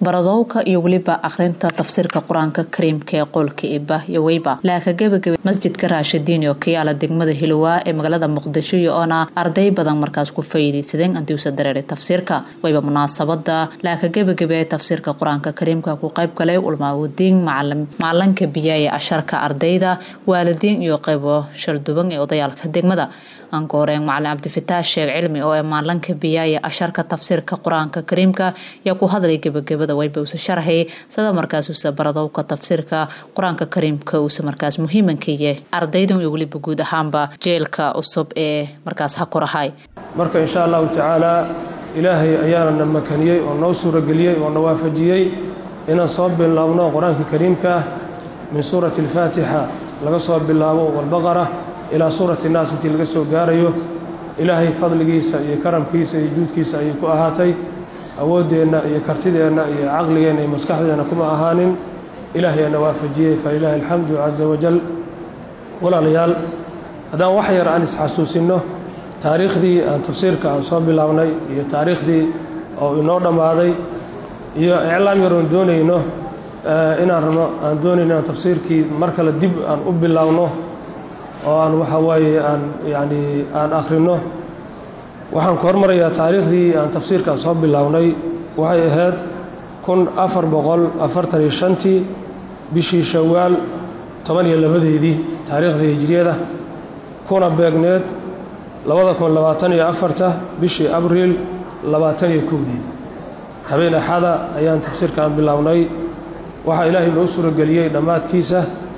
baradowka iyo weliba akhrinta tafsiirka qur-aanka kariimka ee qoolka iba iyo weyba laaka gebagabay masjidka raashidiin oo ka yaala degmada hilowaa ee magaalada muqdisho iyo oona arday badan markaas ku faa'iidaysadeen andiusa dareeray tafsiirka wayba munaasabada laaka gebagabe ee tafsiirka qur-aanka kariimka ku qayb galay ulmaawudiin macalinka biya ee asharka ardayda waalidiin iyo qaybo shalduban ee odayaalka degmada angooreen macalin cabdifitaax sheekh cilmi oo ee maalinka biyaaya asharka tafsiirka qur-aanka kariimka yaa ku hadlay gebagabada wayba usa sharxay sida markaas usa baradowka tafsiirka qur-aanka kariimka uusa markaas muhiimankaye ardaydan iyo weliba guud ahaanba jeelka cusub ee markaas ha korahay marka insha allahu tacaalaa ilaahay ayaana na makaniyey oo noo suurageliyey oo na waafajiyey inaan soo bilaabno qur-aanka kariimka ah min suurati alfaatixa laga soo bilaabo walbaqara ilaa suurati naas intii laga soo gaarayo ilaahay fadligiisa iyo karamkiisa iyo juudkiisa ayay ku ahaatay awooddeenna iyo kartideenna iyo caqligeenna iyo maskaxdeenna kuma ahaanin ilaahayaana waafajiyey falilaahi alxamdu casa wajal walaalayaal haddaan wax yar aan isxasuusinno taariikhdii aan tafsiirka aan soo bilaabnay iyo taariikhdii oo inoo dhammaaday iyo iclaam yaroon doonayno inaan rabno aan doonayno inaan tafsiirkii mar kale dib aan u bilaabno oo aan waxa waaye aan yacni aan akhrino waxaan ku hormarayaa taariikhdii aan tafsiirkaan soo bilownay waxay ahayd kun afar boqol afartan iyo shantii bishii shawaal toban iyo labadeedii taariikhda hijriyada kuna beegneed labada kun labaatan iyo afarta bishii abriil labaatan iyo kowdii habeen axada ayaan tafsiirkaan bilownay waxaa ilaahay noo suurageliyey dhammaadkiisa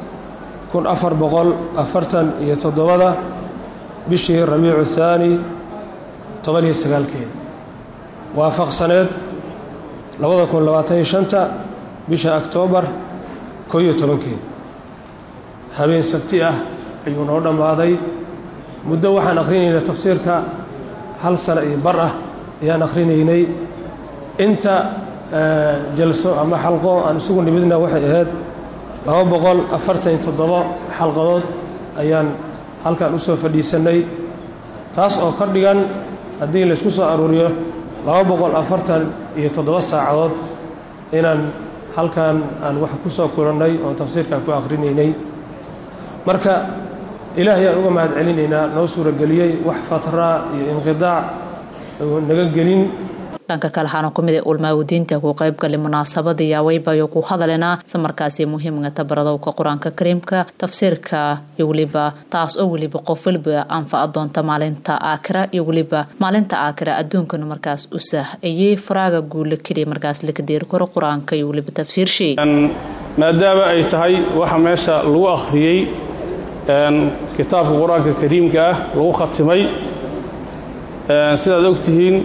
kun afar boqol afartan iyo toddobada bishii rabiicu thaani toban iyo sagaalkeeda waafaqsaneed labada kun labaatan iyo shanta bisha oktoobar koo iyo tobankeeda habeen sabti ah ayuu noo dhammaaday muddo waxaan akhrinaynay tafsiirka hal sana iyo bar ah ayaan akhrinaynay inta jalso ama xalqo aan isugu nimidna waxay ahayd laba boqol afartan iyo toddobo xalqadood ayaan halkan u soo fadhiisannay taas oo ka dhigan haddii laysku soo aruuriyo laba boqol afartan iyo toddoba saacadood inaan halkan aan wax ku soo kulannay oon tafsiirkan ku akhrinaynay marka ilaahay aan uga mahad celinaynaa noo suurageliyey wax fatraa iyo inqidaac naga gelin dhanka kale waxaana ku mid a ulmaawudiinta ku qaybgalay munaasabada yaaweybayo ku hadalena si markaasi muhiimgata baradowka qur-aanka kariimka tafsiirka iyo weliba taas oo weliba qof weliba anfaca doonta maalinta aakira iyo weliba maalinta aakira adduunkana markaas u sah ayey faraaga guula keliya markaas laka deeri karo qur-aanka iyo weliba tafsiirshay maadaama ay tahay waxa meesha lagu akhriyey kitaabka qur-aanka kariimka ah lagu khatimay sidaad ogtihiin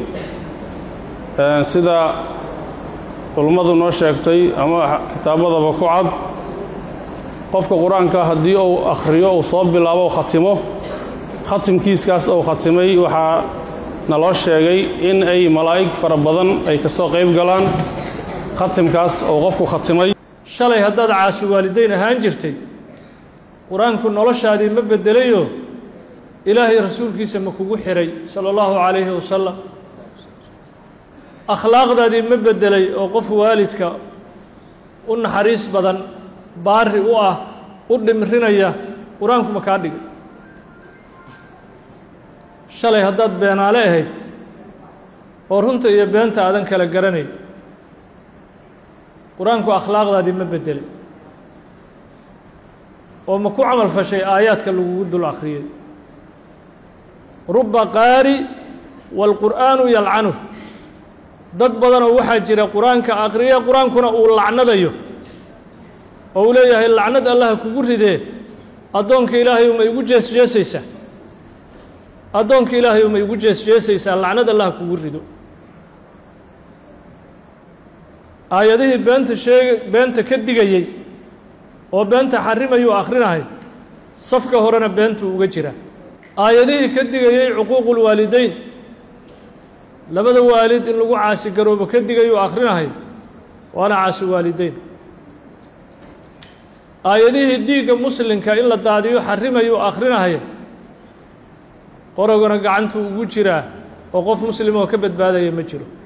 sida culummadu noo sheegtay ama kitaabadaba ku cad qofka qur-aanka haddii uu akhriyo uu soo bilaabo khatimo khatimkiiskaas uu khatimay waxaa naloo sheegay in ay malaa'ig fara badan ay ka soo qayb galaan khatimkaas uu qofku khatimay shalay haddaad caasi waalidayn ahaan jirtay qur-aanku noloshaadii ma beddelayo ilaahay rasuulkiisa ma kugu xihay sala allahu calayhi wasalam akhlaaqdaadii ma beddelay oo qof waalidka u naxariis badan baari u ah u dhimrinaya qur-aanku ma kaa dhigay shalay haddaad beenaale ahayd oo runta iyo beenta aadan kala garanayn qur-aanku akhlaaqdaadii ma beddelay oo ma ku camal fashay aayaadka lagugu dul akhriyey ruba qaari waalqur'aanu yalcanuh dad badanoo waxaa jira qur-aanka akhriya qur-aankuna uu lacnadayo oo uu leeyahay lacnad allaha kugu ridee addoonka ilaahay uma igu jeesjeesaysaa addoonka ilaahay uma igu jeesjeesaysaa lacnad allaha kugu rido aayadihii beenta sheega beenta ka digayey oo beenta xarimayuu akhrinahay safka horena beentuu uga jira aayadihii ka digayey cuquuqulwaalidayn labada waalid in lagu caasi garoobo ka digayuu akhrinahay waana caasi waalidayn aayadihii dhiigga muslimka in la daadiyo xarimayuu akhrinahay qorogona gacantuu ugu jiraa oo qof muslim oo ka badbaadaya ma jiro